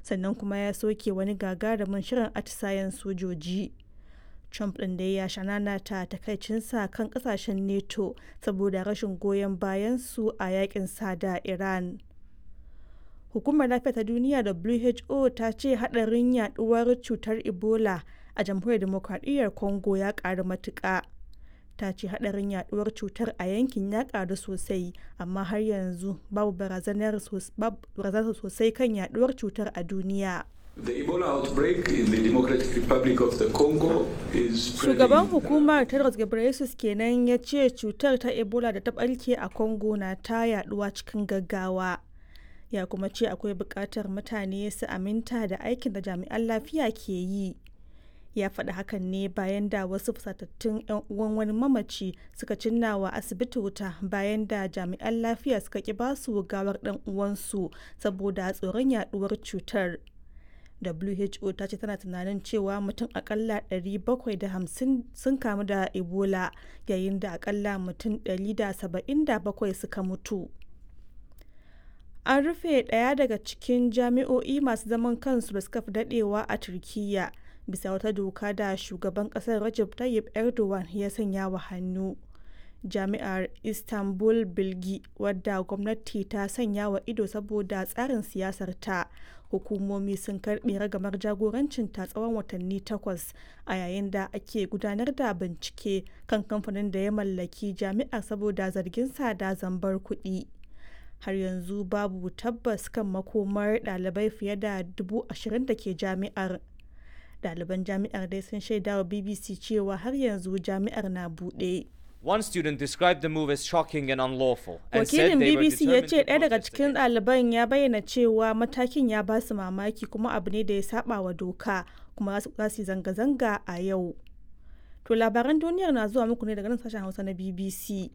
sannan kuma ya soke wani gagarumin shirin atisayen sojoji. Trump ɗin da ya shanana ta takaicinsa kan ƙasashen NATO saboda rashin goyon bayansu a yakin sa da Iran. Hukumar Lafiya ta Duniya WHO ta ce haɗarin yaɗuwar cutar Ebola a Jamhuriyar Dimokuraɗiyyar Congo ya ƙaru matuƙa. Ta ce haɗarin yaɗuwar cutar a yankin ya ƙaru sosai, amma har yanzu babu barazanar sosai kan yaɗuwar cutar a duniya. The Ebola outbreak in the Democratic Republic of the Congo is Shugaban hukumar Tedros Ghebreyesus kenan ya ce cutar ta Ebola da ta ɓarke a Congo na ta yaɗuwa cikin gaggawa. Ya kuma ce akwai buƙatar mutane su aminta da aikin da jami'an lafiya ke yi. Ya faɗi hakan ne bayan da wasu fusatattun 'yan uwan wani mamaci suka cinna wa asibiti wuta bayan da jami'an lafiya suka ƙi basu gawar ɗan uwansu saboda tsoron yaɗuwar cutar. WHO ta ce tana tunanin cewa mutum akalla 750 sun kamu da Ebola yayin da akalla mutum 177 suka mutu. An rufe ɗaya daga cikin jami'o'i masu zaman kansu da suka fi daɗewa a Turkiyya bisa wata doka da shugaban ƙasar Recep Tayyip Erdogan ya sanya wa hannu. Jami'ar Istanbul Bilgi wadda gwamnati ta sanya wa ido saboda tsarin siyasar ta hukumomi sun karbe ragamar jagorancin ta tsawon watanni takwas a yayin da ake gudanar da bincike kan kamfanin da ya mallaki jami'ar saboda zargin da zambar kuɗi har yanzu babu tabbas kan makomar ɗalibai fiye da dubu ashirin da ke jami'ar ɗaliban jami'ar dai sun shaida wa bbc cewa har yanzu jami'ar na buɗe One student described the move as shocking and unlawful and said wakilin they were bbc ya determined ce to ɗaya daga protest cikin against it. ɗaliban ya bayyana cewa matakin ya ba su mamaki kuma abu ne da ya saba wa doka kuma za su yi zanga-zanga a yau to labaran duniyar na zuwa muku ne daga nan sashen hausa na bbc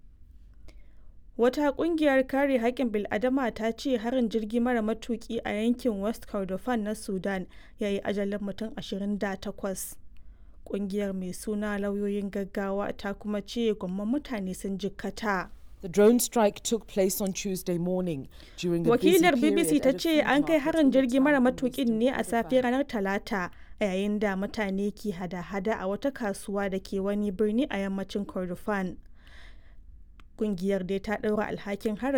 wata kungiyar kare haƙƙin bil'adama ta ce harin jirgi mara matuki a yankin west kordofan na sudan ya yi ajalin mutum 28 kungiyar mai suna lauyoyin gaggawa ta kuma ce gwamman mutane sun jikkata The drone strike took place on Tuesday morning during a busy wakilar period bbc at ta a ce food an kai market harin in the jirgi mara town of matukin Western ne a safe Kordofan. ranar talata a yayin da mutane ke hada-hada a wata kasuwa da ke wani birni a yammacin kordofan kungiyar dai ta ɗaura alhakin harin